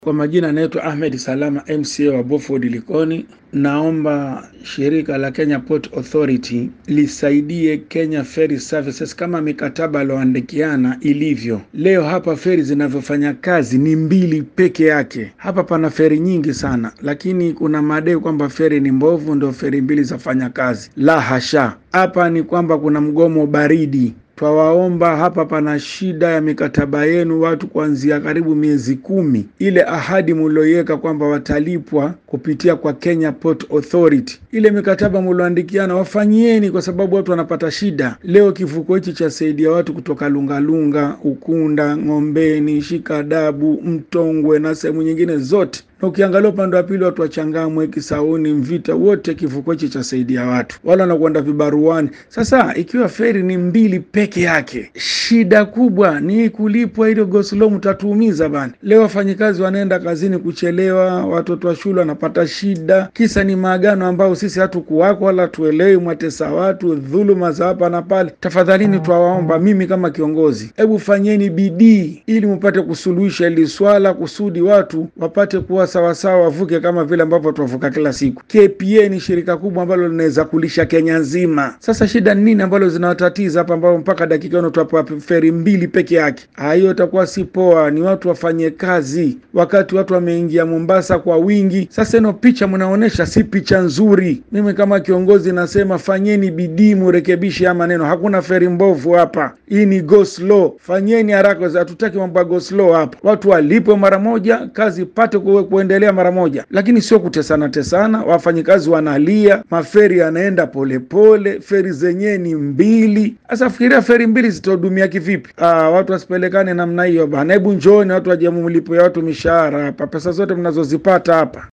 Kwa majina anaitwa Ahmed Salama MCA wa Beaufort Likoni. Naomba shirika la Kenya Port Authority lisaidie Kenya Ferry Services kama mikataba alioandikiana ilivyo. Leo hapa feri zinavyofanya kazi ni mbili peke yake. Hapa pana feri nyingi sana, lakini kuna madai kwamba feri ni mbovu, ndio feri mbili zafanya kazi. La hasha, hapa ni kwamba kuna mgomo baridi Twawaomba, hapa pana shida ya mikataba yenu, watu kuanzia karibu miezi kumi. Ile ahadi mulioiweka kwamba watalipwa kupitia kwa Kenya Port Authority, ile mikataba mulioandikiana wafanyieni, kwa sababu watu wanapata shida. Leo kivuko hichi chasaidia watu kutoka Lungalunga, Ukunda, Ng'ombeni, Shikadabu, Mtongwe na sehemu nyingine zote na ukiangalia upande wa pili watu wachangamwe Kisauni, Mvita, wote kivuko hichi chasaidia watu, wala wanakwenda vibaruani. Sasa ikiwa feri ni mbili peke yake, shida kubwa ni kulipwa. Hilo goslo mtatuumiza bana. Leo wafanyikazi wanaenda kazini kuchelewa, watoto wa shule wanapata shida, kisa ni maagano ambayo sisi hatukuwako wala tuelewi, mwatesa watu, dhuluma za hapa na pale. Tafadhalini twawaomba, mimi kama kiongozi, hebu fanyeni bidii ili mpate kusuluhisha hili swala, kusudi watu wapate kuwa sawasawa wavuke kama vile ambavyo tuwavuka kila siku. KPA ni shirika kubwa ambalo linaweza kulisha Kenya nzima. Sasa shida ni nini ambalo zinawatatiza hapa, ambao mpaka dakika ino tuapa feri mbili peke yake? Hiyo itakuwa si poa. Ni watu wafanye kazi, wakati watu wameingia Mombasa kwa wingi. Sasa ino picha mnaonyesha si picha nzuri. Mimi kama kiongozi nasema fanyeni bidii, murekebishe haya maneno. Hakuna feri mbovu hapa, hii ni go slow. Fanyeni haraka, hatutaki mambo ya go slow hapa. Watu walipwe mara moja, kazi pate kuwe kuendelea mara moja, lakini sio kutesana tesana. Wafanyikazi wanalia, maferi yanaenda polepole, feri zenyewe ni mbili. Sasa fikiria feri mbili zitahudumia kivipi? Aa, watu wasipelekane namna hiyo bana. Hebu njooni watu waje mlipo ya watu mishahara hapa, pesa zote mnazozipata hapa